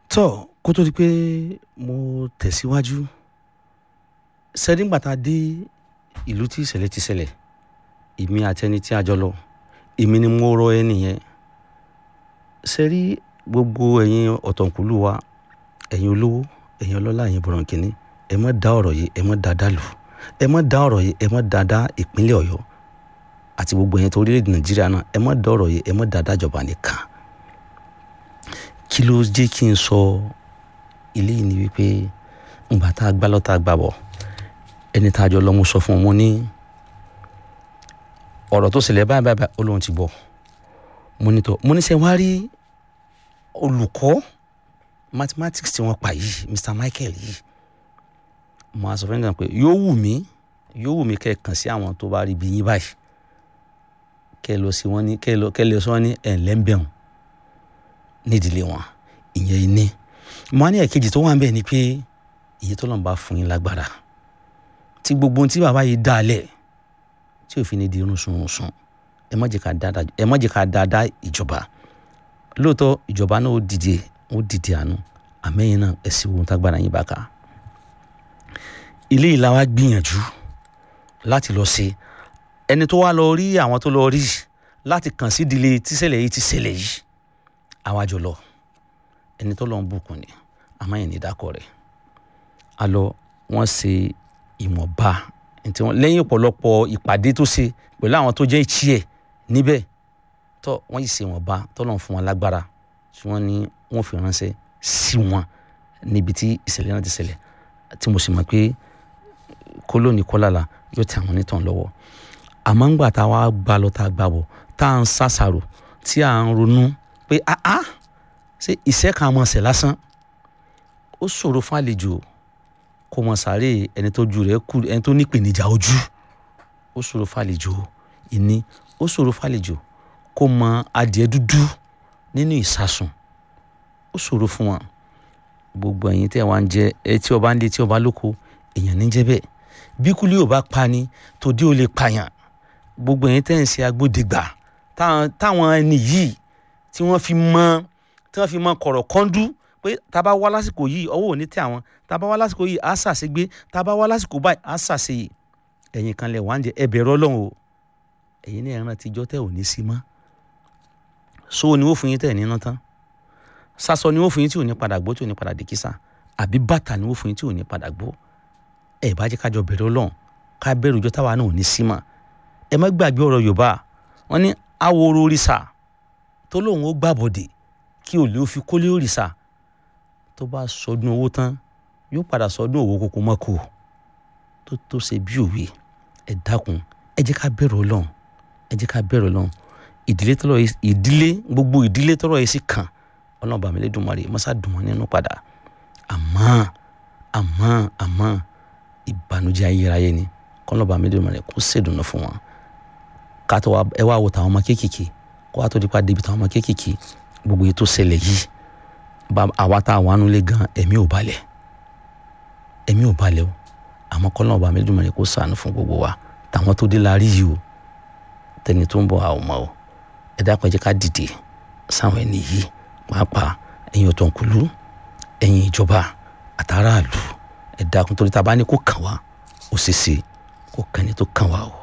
tọ́ kó tó di pé mo tẹ̀síwájú sẹ́díngbà tá a dé ìlú tí ìṣẹ̀lẹ̀ ti ṣẹlẹ̀ èmi àti ẹni tí a jọ lọ èmi ni mo rọ ẹni yẹn sẹ́rí gbogbo ẹ̀yin ọ̀tọ̀kùlú wa ẹ̀yin olówó ẹ̀yin ọlọ́lá ẹ̀yin bọ̀rọ̀kìnní ẹ má dá ọ̀rọ̀ yìí ẹ má dá dàlù ẹ má dá ọ̀rọ̀ yìí ẹ má dá dá ìpínlẹ̀ ọ̀yọ́ àti gbogbo ẹ̀yin tó orílẹ̀-èdè nàìjíríà náà ẹ má dá ọ̀rọ̀ yìí ẹ má dá dájọba nìkan kí ló jẹ́ kí n sọ ilé yìí ni wípé ngbà tá a gbá lọ́ta gbà bọ̀ ẹni tá a jọ lọ mo sọ fún un mo ní ọ̀rọ̀ tó ṣẹlẹ̀ báyìí báyìí ó lóun ti gbọ́ mo ní tọ́ mo ní sẹ́ wá rí olùkọ́ mathematics tí wọ́n pa yìí Mr Michael yìí mo á sọ fún ẹnìkan pé yóò wù mí yóò wù mí kẹ́ ẹ kàn sí àwọn tó bá rí bí yín báyìí kẹ́ ẹ lọ sí wọn ní kẹ́ ẹ lọ kẹ́ ẹ lọ sí wọn ní ẹ̀ lẹ́ńbẹ̀hùn nídìílé wọn ìyẹn ní mo á ní ẹ̀kejì tó wà ń bẹ̀ ni pé ìyẹn tó lọ́n bá fún yín lágbára tí gbogbo ohun tí bàbá yìí dá lẹ̀ tí òfin ní di irun sunrunsun ẹ má jẹ́ ká dáadáa ẹ má jẹ́ ká dáadáa ìjọba lóòótọ́ ìjọba náà ó dìde ó dìde àánú àmẹ́yìn náà ẹ sì wo ohun tágbára yín bá ká ilé ìlà wa gbìyànjú láti lọ ṣe ẹni tó wá lọ rí àwọn tó lọ rí láti kàn sí ìdílé tíṣẹ̀lẹ̀ yìí ti ṣẹlẹ̀ yìí àwa jọ lọ ẹni tó lọ ń bùkún ni àmẹ́yìn ní dákọ̀ rẹ̀ a lọ wọ́n ṣe ìwọ̀nba ntí wọ́n lẹ́yìn ọ̀pọ̀lọpọ̀ ìpàdé tó ṣe pẹ̀lú àwọn tó jẹ́ ìtì ẹ̀ níbẹ̀ tó wọ́n yìí ṣe ìwọ̀nba tọ́lọ̀ fún wọn lágbára tí wọ́n ní wọ́n fi ránṣẹ́ sí wọn níbi tí ìṣẹ̀lẹ̀ náà ti ṣẹlẹ̀ tí mo sì mọ̀ pé kólóní kọ́làlà yóò tẹ àwọn onítàn lọ́wọ́ àmọ́ ńgbà tá a wá gbà lọ tá a gbà bọ̀ tá à ń ṣàṣàrò tí à ń ronú pé áá ṣé ìṣẹ́ kan mọ̀ ṣẹ̀ lásán ó ṣòro fún àlejò kó mọ sáré ẹni tó ju rẹ̀ kú ẹni tó nípèníjà ojú ó ṣòro fàlejò ìní ó ṣòro fàlejò kó mọ adìẹ dúdú nínú ìsasùn ó ṣòro fún wọn gbogbo ẹ̀yin tẹ́ wá ń jẹ ẹ tí ọba ń lé tí ọba lóko èèyàn ní jẹ́ bẹ́ẹ̀ bí kúlí ò bá pa ni tòdí ò lè pààyàn gbogbo ẹ̀yin tẹ́ ń ṣe agbódegbà táwọn ẹni yìí tí wọ́n fi mọ tí wọ́n fi mọ kọ̀rọ̀ kọ́ńdú pé tá a bá wá lásìkò yìí ọwọ́ ò ní tẹ àwọn tá a bá wá lásìkò yìí á ṣàṣegbé tá a bá wá lásìkò báyìí á ṣàṣeyè ẹ̀yin kan lẹ̀ wá ń jẹ ẹbẹ̀ rọ́lọ́run o ẹ̀yin ní ẹran tíjọ́ tẹ̀ ò ní sí mọ́ so ni wọ́n fún yín tẹ̀ níná tán sásọ ni wọ́n fún yín tí ò ní padà gbó tí ò ní padà dìkísà àbí bàtà ni wọ́n fún yín tí ò ní padà gbó ẹ̀ bá jẹ́ kájọ bẹ̀rẹ̀ ọlọ́run ká bẹ̀rù ìjọ táwa náà ò ní sí mọ́ ẹ má gbàgbé ọ̀rọ̀ yorùbá wọ́n ní aworo òrìṣà tó lóun ó gbàbọ̀dè kí òlé ó fi kólé òrìṣà tó bá sọdún owó tán yóò padà sọdún owó kókó mọ́kò tó tó ṣe bí òwe ẹ dákun ẹ jẹ́ ká bẹ̀rù ọlọ́run ẹ jẹ́ ká bẹ̀rù ọlọ́run ìdílé tọrọ ìdílé gbogbo ìdílé tọrọ yìí sì kàn ọlọ́run bàmí lè dùnmọ́ rè mọ́sá dùn wọ́n nínú padà àmọ́ àmọ́ àmọ́ ìbànújẹ́ ayérayé ni kọ́lọ́ bàmí lè dùnmọ́ rè kó ṣèdùnnú fún wọn ká tó ẹ wá wo tàwọn ọmọ kéékèèké kó wá tó dípa débi tàwọn ọmọ kéékèèké gbogbo ètò ṣẹlẹ̀ yìí àwa tá a wà nulẹ̀ gan ẹ̀mí ò balẹ̀ ẹ̀mí ò balẹ̀ o àmọ́ kọ́lọ́ ọba mi dùnmọ̀ rẹ̀ kó sànù fún gbogbo wa tàwọn tó dé la rí yìí o tẹni tó ń bọ̀ àwọn ọmọ o ẹ dákun ẹ jẹ́ ká dìde sáwọn ẹni yìí pàápàá ẹ̀yin ọ̀tọ̀nkùlú ẹ̀yin ìjọba àtàràlù ẹ dákun torí ta bá ní kó kàn wá ó ṣeéṣe kó kàn ní tó kàn wá o.